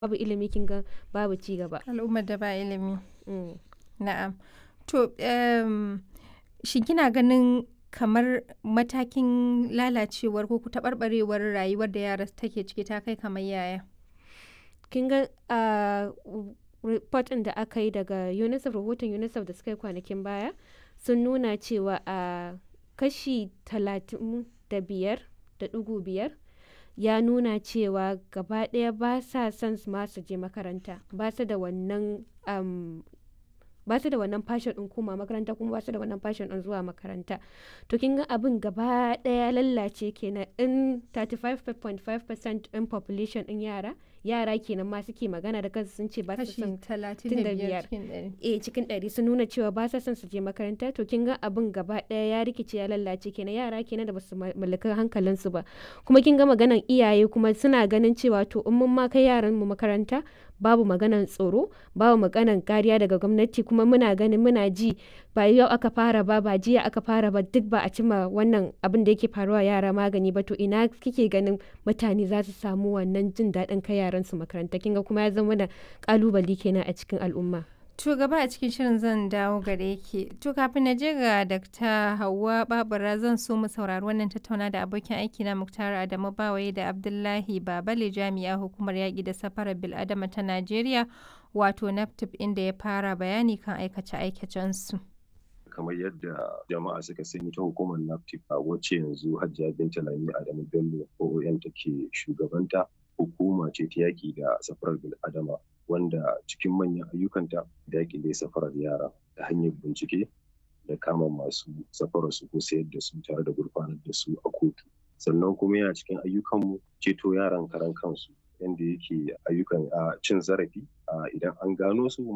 babu ilimi kin ga babu ci gaba. Al'ummar da ba ilimi. Mm. Na'am. To, em, shin kina ganin kamar matakin lalacewar ko taɓarɓarewar rayuwar da yara take ciki ta kai kamar yaya? Kin ga a report ɗin da aka yi daga UNICEF rahoton UNICEF da suka yi kwanakin baya sun nuna cewa a kashi talatin da biyar da ɗigo biyar ya nuna cewa gaba ɗaya ba sa son ma su je makaranta ba su da wannan um, ba su da wannan passion ɗin koma makaranta kuma ba su da wannan passion ɗin zuwa makaranta to kin ga abin gaba ɗaya lallace kenan in 35.5% ɗin population ɗin yara yara kenan ma suke magana da kansu sun ce ba su Kashi son talatin da biyar. biyar cikin ɗari. eh cikin ɗari sun nuna cewa ba sa son su je makaranta to kin ga abin gaba ɗaya ya rikice ya lallace kenan yara kenan da basu ma- mallaki hankalinsu ba kuma kin ga maganan iyaye kuma suna ganin cewa to in mun ma kai yaran mu makaranta babu maganan tsoro babu maganan kariya daga gwamnati kuma muna ganin muna ji ba yau aka fara ba ba jiya aka fara ba duk ba a cima wannan abin da yake faruwa yara magani ba to ina kike ganin mutane za su samu wannan jin daɗin kai yaran su makaranta kin ga kuma ya zama da kalubale kenan a cikin al'umma To gaba a cikin shirin zan dawo gare ki. To kafin na je ga Dr. Hauwa Babura zan so mu saurari wannan tattauna da abokin aiki na Muktar Adamu Bawaye da Abdullahi Babale jami'a hukumar yaƙi da safarar bil'adama ta Najeriya wato NAPTIP inda ya fara bayani kan aikace-aikacensu. kamar yadda jama'a suka sani ta hukumar NAFTIP a wacce yanzu Hajiya Binta Lami Adamu Bello OON take shugabanta hukuma ce ta yaƙi da safarar bil'adama wanda cikin manyan ayyukanta da yaƙi da safarar yara ta hanyar bincike da kama masu safarar su ko sayar da su tare da gurfanar da su a kotu sannan kuma yana cikin ayyukanmu ceto yaran karan kansu yanda yake ayyukan a cin zarafi a idan an gano su